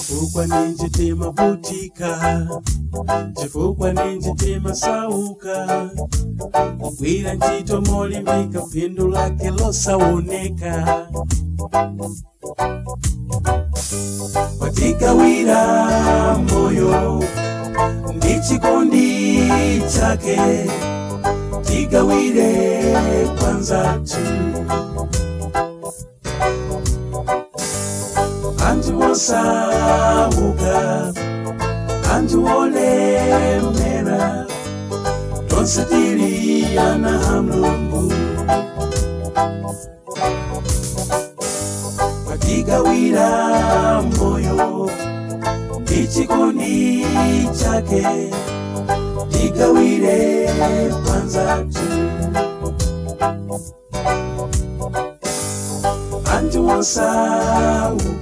chifukwa ninji timavutika chifukwa ninji timasauka kugwira ntchito molimbika phindu lake losaoneka watigawira moyo ndi chikondi chake tigawire kwanzatu anthu osauka anthu olemera tonse tili ana a mulungu watigawira moyo ndi chikondi chake tigawire kwanzatu anthu osauka